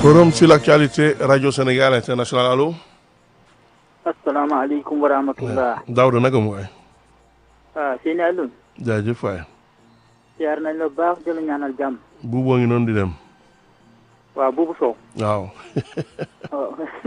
Forum sur l'actualité Radio Sénégal International allo. asalaamaaleykum wa rahmatullah. Daouda naka mu waay. waaw sëñ Alioune. jaajëf waay. siyaar nañ la baax di la ñaanal jàmm. buuboo ngi noonu di dem. waaw buubu Sow. waaw. waaw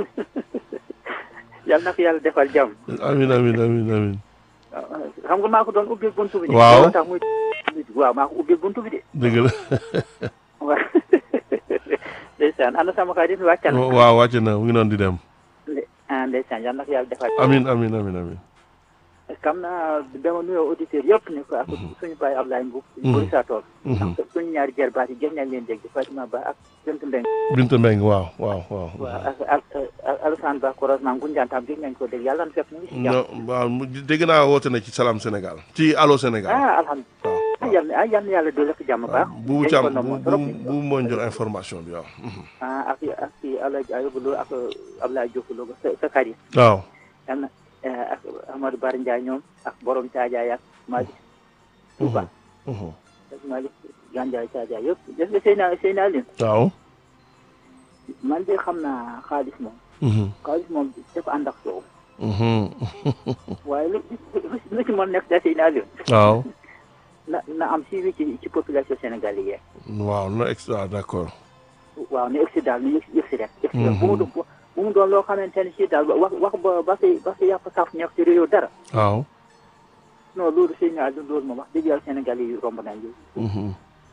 yal na ko yàlla defal jàmm. amin amin amin amin xam nga maa ko doon ubbi buntu bi. Waaw. loolu tax muy waaw maa ko ubbi buntu bi de. dëgg la. waaw. ndeysaan ana sama xarit wàccal na. waaw wàcc na mu ngi noonu di dem. ah ndeysaan yal na ko yàlla defal. amin amin amin amin xam naa dama nuyoo auditeurs yëpp ne ko ak suñu baay Ablaye Mbow. Buri saa tool. ak suñu ñaari jarbaat yi gën nañ leen dégg Fatima Ba ak Bintu Mbeng. Binta Mbeng waaw waaw waaw. waaw ak ak ak Alassane Ba Korosman Ngunjaan tam gën nañ ko dégg yàlla na fekk mu ngi si jàmm. non waaw mu- dégg naa woote na ci Salam Sénégal. ci Allo Sénégal. ah alhamdulilah. waaw ah yal na ah yal na yàlla dolli ko jàmm baax. bu dañ càmm ko bu nommoon bu trop. bu moo ñu jox information bi waaw. ah ak ak si Alaaji Ayubu Lo ak Ablaye Diop Lo sa sa kar yi. waaw. yal na ak Amadou Bar Ndiaye ñoom ak borom Caajaay ak Malick Touba. Mhm. ak Malick Gandiaye Caajaay yëpp gis nga Seyna Seyna Aline waaw. man de xam naa xaalis moom. Mhm. xaalis moom dafa ànd ak soow. Mhm. waaye lu lu lu ci mën nekk da Seyna Aline waaw. na na am suivi ci ci population sénégalaise yi. waaw no extra d'accord. waaw ne egsi daal ni yëg si rek. egsi rek bu mu doon bu mu doon loo xamante ne si daal wax wax ba ba fi ba fi yàq saaf nekk ci réew dara. waaw. non loolu sëñ naa loolu moom wax dëgg yàlla Sénégal yi romb nañ ñu. Mhm.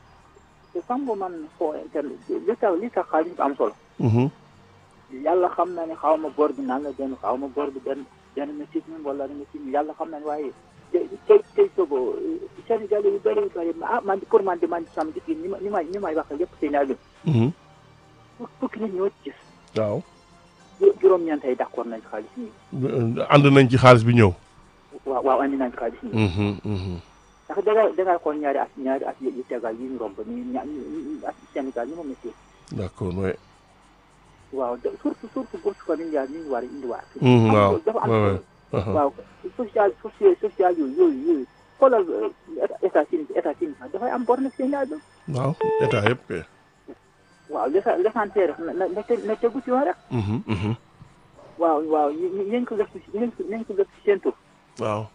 te xam nga man foo internet li tax li tax xaalis bi am solo. Mhm. yàlla xam na ne xaw ma bor bi naan la benn xaw ma bor bi benn benn métit mi wala métit mi yàlla xam na ne waaye tey tey tey sogo Sénégal yu bëri bëri ah man pour man de man sam gis ni ma ni may ni may wax yëpp sëñ naa Mhm. fukki nit ñoo ci gis waaw. ju- juróom-ñeent yi d'accord nañ xaalis yi. ànd nañ ci xaalis bi ñëw. waaw waaw andi nañ xaalis yi. Mhm. Mhm. ndax dangay dangay xool ñaari at ñaari at yu tegal yi ñu romb nii ña at Sénégal ñu ma métti d'accord ouais. waaw de- surtout surtout bourse familiale ñu war a indiwaat. Mhm, am waaw dafa am ouais, ouais. Aha. waaw social social social yooyu yooyu yooyu xoolal état Chine état Chine sax dafay am bor nag Sénégal bi waaw état yëpp kay. waaw l'essa- l'essentiel rek na na na te- na tegu ci yoon rek Mhm. Mhm. waaw waaw ñu ñu ñu ko def ci ñu ko ñu ko def ci seen tur waaw.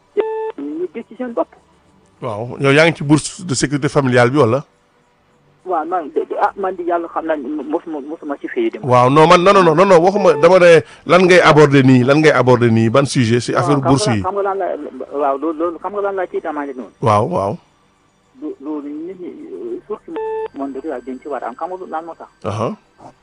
ñu gis ci seen bopp. waaw yow yaa ngi ci bourse de sécurité familiale bi wala. waaw man de de- ah man di yàlla xam naa ne mosuma mosuma ci fay dem. waaw non man non non non non waxuma dama ne lan ngay aborder nii lan ngay aborder nii ban sujet si affaire waaw, bourse xam yi. nga xam nga lan la waaw loolu loolu xam nga lan la ciy tamaale noonu. waaw waaw. lu loolu nit ñi surtout monde rural dañ ci war a am xam nga lan moo tax aha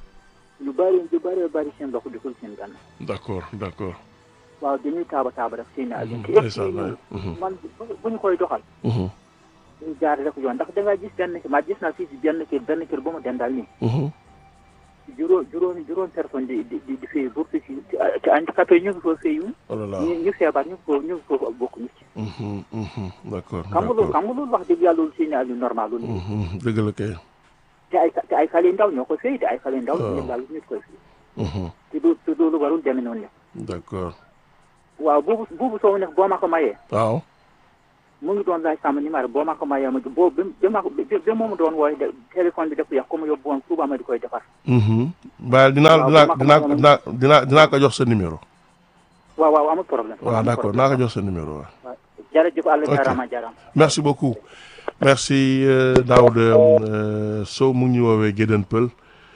lu bëri lu bëri bëri seen loxo dugul seen gànn d'accord d'accord. waaw dañuy taaba taaba rek seen ak Mhm, te yëpp ndeysaan, ñun mhm. man bu- bu ñu koy doxal Mhm. ñu jaar rek yoon ndax da nga gis benn ma gis naa fii si benn kër benn kër bu ma dendal nii Mhm. juróom juróomi juróom personne di di di di fay bourse ci ci handicapé yi ñu ngi ko fayu oh là là. ñu ñu feebar ñu ngi ko ñu ngi ko bokk ñu ci Mhm. Mhm. d'accord xam nga loolu d'accord. xam nga loolu wax dëgg yàlla loolu seen lu normal loolu Mhm. dëgg la kay. te ay te ay xale yu ndaw ñoo koy fay te ay xale yu ndaw waaw. ñu daal ñu koy fay Mhm. te du te loolu warul demee noonu la d'accord. waaw buubu buubu soow nag boo ma ko mayee waaw. mu ngi doon laaj sama numéro boo ma ko mayee ma boo ba ba ma ko ba moomu doon wooye de téléphone bi dafa yàq ko mu yóbbu woon suba ma di koy defar Mhm. ba dinaa waaw, dinaa bu ma ko dinaa mënoon- dinaa dinaa dinaa ko jox sa numéro. waaw waaw amul problème waaw amul d'accord problème. naa ko jox sa numéro waaw. waaw jërëjëf Allah Ok. jarama jarama merci beaucoup merci euh, Daouda euh, Sow mu ngi ñu woowee Gédén Pël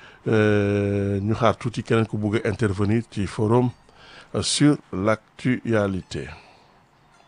euh, ñu xaar tuuti keneen ku bugg a intervenir ci forum euh, sur l'actualité